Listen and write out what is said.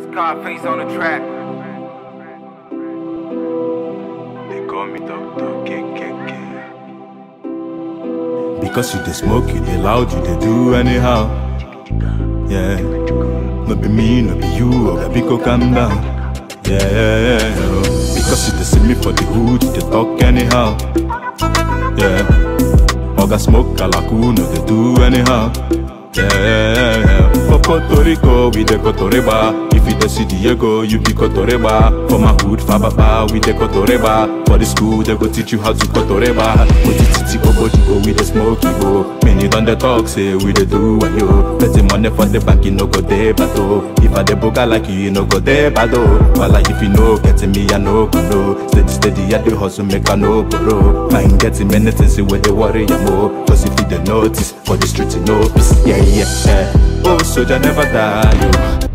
Scarface on the track. They call me Doctor KKK. Because you dey smoke, you dey loud, you dey do anyhow. Yeah. No be me, no be you, oh baby, go calm down. Yeah, yeah, yeah. oh. Because you dey see me for the hood, you dey talk anyhow. Yeah. Oga smoke kalaku, no dey do anyhow. Yeah, yeah, yeah. For Puerto Rico, we dey Cotoreba. If you dey see Diego, you be Cotoreba. For my hood, Fababa, we dey Cotoreba. For the school, they go teach you how to Cotoreba. Otititi Obodigo, we dey smoke Igbo. Many don dey talk, say we dey do wayo. Plenty money for the bank, you no go dey bato. If I dey boga like you, you no go dey bado. But like if you no get me, I no go know. Steady, steady, I dey hustle, make I no borrow. Mind getting many things, see where they worry you more. Cause if you dey notice, for the street, you know peace. Yeah, yeah, yeah. Oh, soldier never die, yo.